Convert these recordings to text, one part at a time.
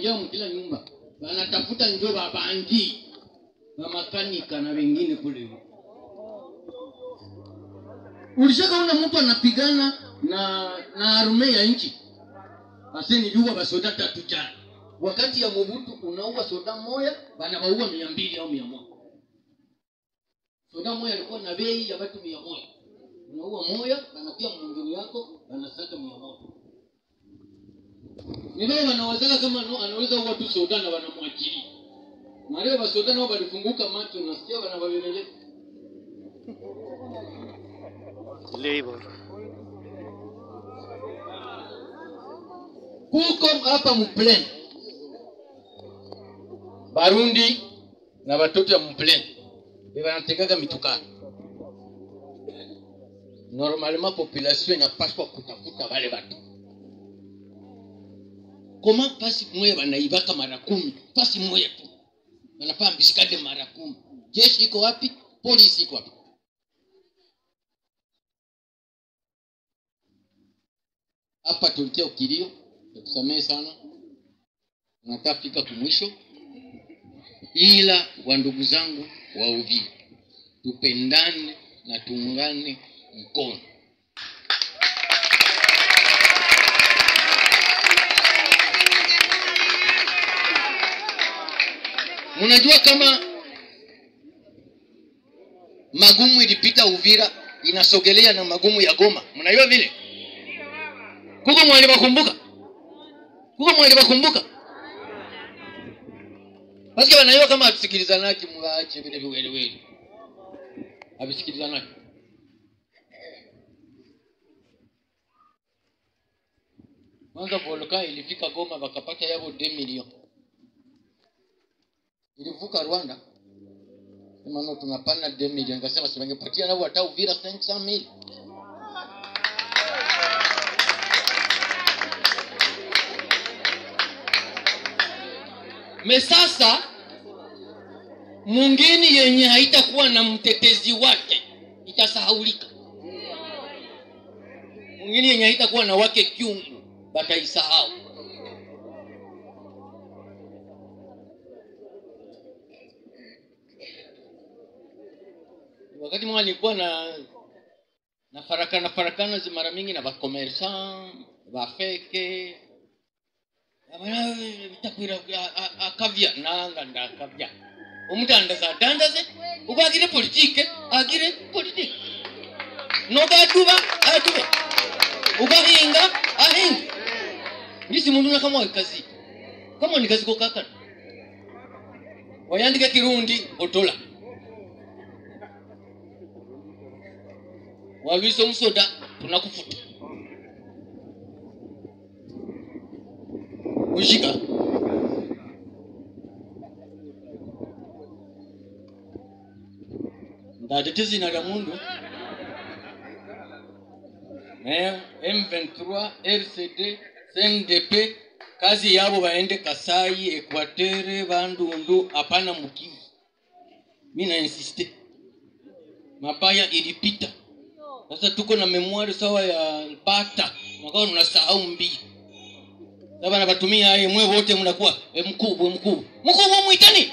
inajaa mkila nyumba wanatafuta njo babangi bamakanika na wengine kule ulishakaona mtu anapigana na na arume ya nchi asenijua basoda tatu jana wakati ya mobutu unaua soda moya banawaua mia mbili au mia moja soda moya alikuwa na bei ya watu mia moja unaua moya banapia mwingine yako banasaka mia moja ni vile wanawazaka kama no, anaweza uwa tu soda na wanamwachilia na leo basoda nao balifunguka macho nasikia wanawabebeleza Labor. kuko hapa mplen barundi na batoto ya mplen bebanategaga mitukano normalement population inapaswa kutafuta wale batu koma pasi moya banaibaka mara kumi pasi moya tu banapaa mbisikade mara kumi jeshi iko wapi polisi iko wapi hapa tulitia ukilio tusamehe sana nataka fika kumwisho ila wa ndugu zangu wa Uvira tupendane na tuungane mkono mnajua kama magumu ilipita Uvira inasogelea na magumu ya Goma mnajua vile kuko mwali bakumbuka kuko mwali bakumbuka basi wanaiwa kama atusikilizanaki mwache vile viweliweli avisikilizanaki kwanza volka ilifika goma wakapata yavo 2 milioni ilivuka rwanda sema no tunapana 2 milioni kasema siwangepatia navo hata uvira 500 mili me sasa mwingine yenye haitakuwa na mtetezi wake itasahaulika mwingine yenye haitakuwa na wake kyungu bataisahau wakati mwa nilikuwa na na farakana farakana zi mara mingi na bakomersan bafeke bitakwira akavya nanga ndakavya omuntu andaza adandaze uba agire politike agire politike nogaduba adube ugahinga ahinge ngisi muntu nakamwawe kazi kama ni kazi kokakana wayandike kirundi otola walwisa omusoda tunakufuta ushika ndatete zina lya mundu Eh, m23 rcd cndp kazi yabo baende kasai ekwatere bandundu hapana mukivu mi nainsiste mapaya ilipita sasa tuko na memoire sawa ya mpata mwakao tunasahau mbili sasa nabatumia aye mwe wote mnakuwa e, mkubwa mkubwa mkubwa mwitani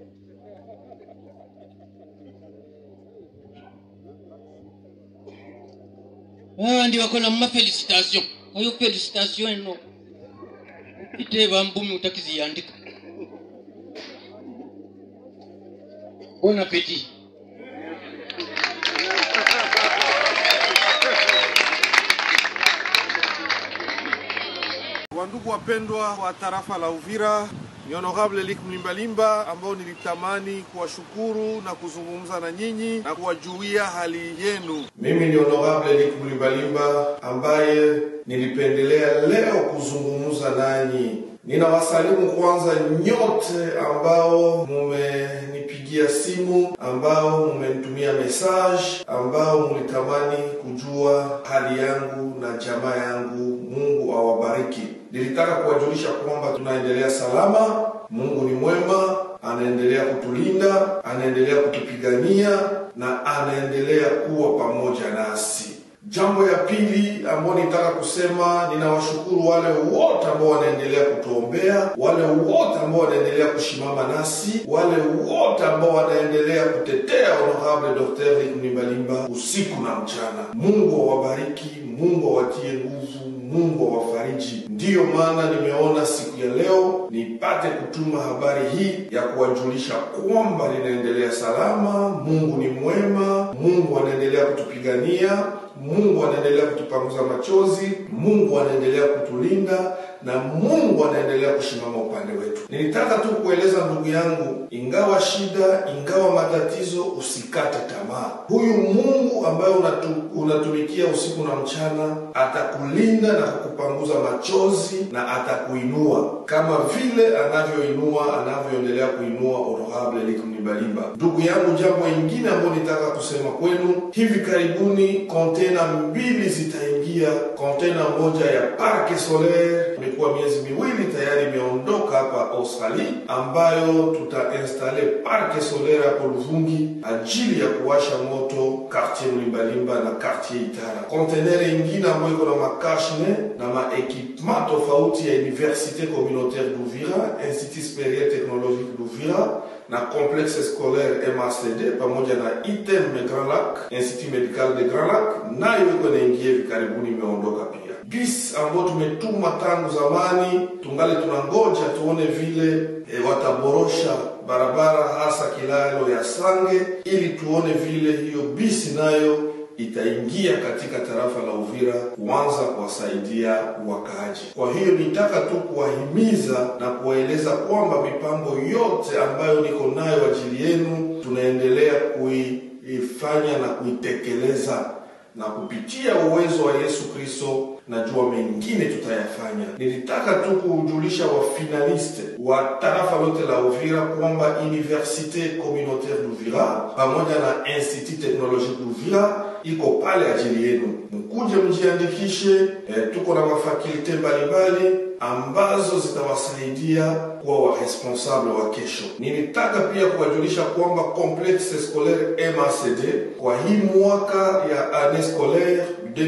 Ah, ndi wako na mma felicitation ayo felicitation eno iteba mbumi utakiziyandika bon appetit Wandugu wapendwa wa tarafa la Uvira, ni Honorable Lik Mlimbalimba ambao nilitamani kuwashukuru na kuzungumza na nyinyi na kuwajulia hali yenu. Mimi ni Honorable Lik Mlimbalimba ambaye nilipendelea leo kuzungumza nanyi. Ninawasalimu kwanza nyote ambao mumenipigia simu, ambao mumenitumia message, ambao mulitamani kujua hali yangu na jamaa yangu. Mungu awabariki. Nilitaka kuwajulisha kwamba tunaendelea salama. Mungu ni mwema, anaendelea kutulinda, anaendelea kutupigania na anaendelea kuwa pamoja nasi. Jambo ya pili ambayo nitaka kusema, ninawashukuru wale wote ambao wanaendelea kutuombea, wale wote ambao wanaendelea kushimama nasi, wale wote ambao wanaendelea kutetea honorable Dr. Rick Mlimbalimba usiku na mchana. Mungu awabariki, Mungu awatie nguvu, Mungu awafariji. Ndiyo maana nimeona siku ya leo nipate kutuma habari hii ya kuwajulisha kwamba linaendelea salama. Mungu ni mwema, Mungu anaendelea kutupigania Mungu anaendelea kutupanguza machozi, Mungu anaendelea kutulinda na Mungu anaendelea kusimama upande wetu. Nilitaka tu kueleza ndugu yangu, ingawa shida, ingawa matatizo, usikate tamaa. Huyu Mungu ambaye unatu, unatumikia usiku na mchana atakulinda na kukupanguza machozi na atakuinua kama vile anavyoinua anavyoendelea kuinua honorable Luc Mlimbalimba. Ndugu yangu, jambo ingine ambayo nitaka kusema kwenu, hivi karibuni kontena mbili zitaingia. Kontena moja ya Parc Solaire imekuwa miezi miwili tayari imeondoka hapa Australia, ambayo tutainstale Parc Solaire hapo Luvungi ajili ya kuwasha moto quartier Mlimbalimba na quartier Itara. Kontenere ingine ambayo iko na makashne na maekipement tofauti ya Université Communautaire d'Uvira, Institut Supérieur Technologique d'Uvira na complexe scolaire MACD pamoja na ITEM Grand Lac, Institut Medical de Grand Lac, nayo iko naingia hivi karibuni, imeondoka pia. Bis ambao tumetuma tangu zamani, tungali tunangoja tuone vile e, wataborosha barabara hasa kilalo ya Sange, ili tuone vile hiyo bisi nayo itaingia katika tarafa la Uvira kuanza kuwasaidia wakaaji. Kwa hiyo nitaka tu kuwahimiza na kuwaeleza kwamba mipango yote ambayo niko nayo ajili yenu tunaendelea kuifanya na kuitekeleza na kupitia uwezo wa Yesu Kristo najua mengine tutayafanya. Nilitaka tu kujulisha wafinaliste wa tarafa lote la Uvira kwamba Universite Communautaire d'Uvira pamoja na Institut Technologique d'Uvira iko pale ajili yenu, mkuje mjiandikishe. E, tuko na mafakulte mbalimbali ambazo zitawasaidia kuwa waresponsable wa kesho. Nilitaka pia kuwajulisha kwamba complexe scolaire MACD kwa hii mwaka ya année scolaire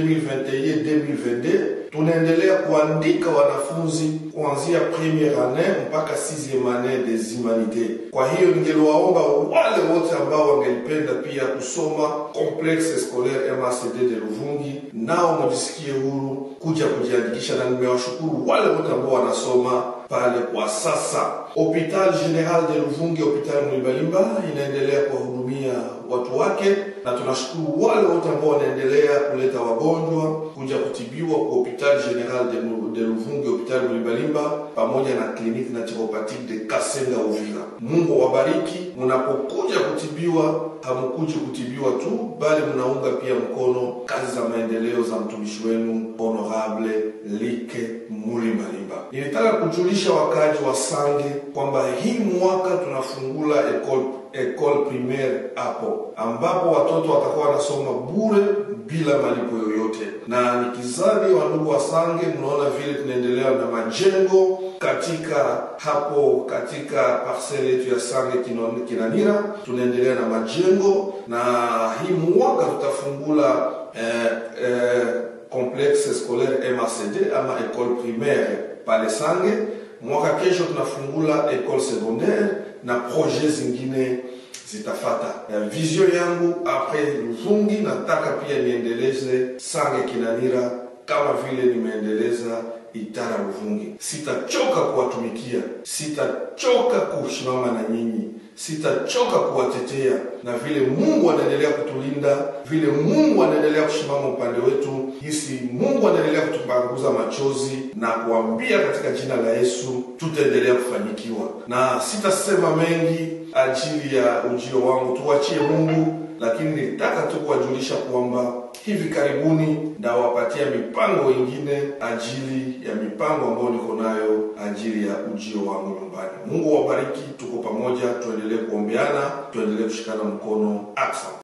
2021-2022 tunaendelea kuandika wanafunzi kuanzia premiere annee mpaka sixieme annee des humanités. Kwa hiyo ningeliwaomba wale wote ambao wangelipenda pia kusoma complexe scolaire MACD de Luvungi, nao mujisikie huru kuja kujiandikisha, na nimewashukuru wale wote ambao wanasoma pale kwa sasa. Hopital General de Luvungi, hopital Mlimbalimba inaendelea kuwahudumia watu wake, na tunashukuru wale wote ambao wanaendelea kuleta wagonjwa kuja kutibiwa kwa Hopital General de, de Luvungi, hopital Mlimbalimba pamoja na kliniki naturopathique de Kasenga Uvira. Mungu awabariki. Mnapokuja kutibiwa, hamkuji kutibiwa tu, bali mnaunga pia mkono kazi za maendeleo za mtumishi wenu Honorable Like Mulimbalimba. Nilitaka kujulisha wakaaji wa Sange kwamba hii mwaka tunafungula ekole ekole primaire hapo ambapo watoto watakuwa wanasoma bure bila malipo yoyote, na nikizani wandugu wa Sange, mnaona vile tunaendelea na majengo katika hapo katika parcelle yetu ya Sange Kinanira, tunaendelea na majengo na hii mwaka tutafungula eh, eh, complexe scolaire MACD ama ekole primaire pale Sange. Mwaka kesho tunafungula ekole secondaire na projet zingine zitafata. Vision yangu apres Luvungi, nataka pia niendeleze Sange Kinanira kama vile nimeendeleza Itara Luvungi. Sitachoka kuwatumikia, sitachoka kusimama na nyinyi, sitachoka kuwatetea, na vile Mungu anaendelea kutulinda, vile Mungu anaendelea kusimama upande wetu, hisi Mungu anaendelea kutupanguza machozi na kuambia katika jina la Yesu tutaendelea kufanikiwa, na sitasema mengi ajili ya ujio wangu, tuachie Mungu lakini nilitaka tu kuwajulisha kwamba hivi karibuni ndawapatia mipango ingine ajili ya mipango ambayo niko nayo ajili ya ujio wangu nyumbani. Mungu awabariki, tuko pamoja, tuendelee kuombeana, tuendelee kushikana mkono. Aksa.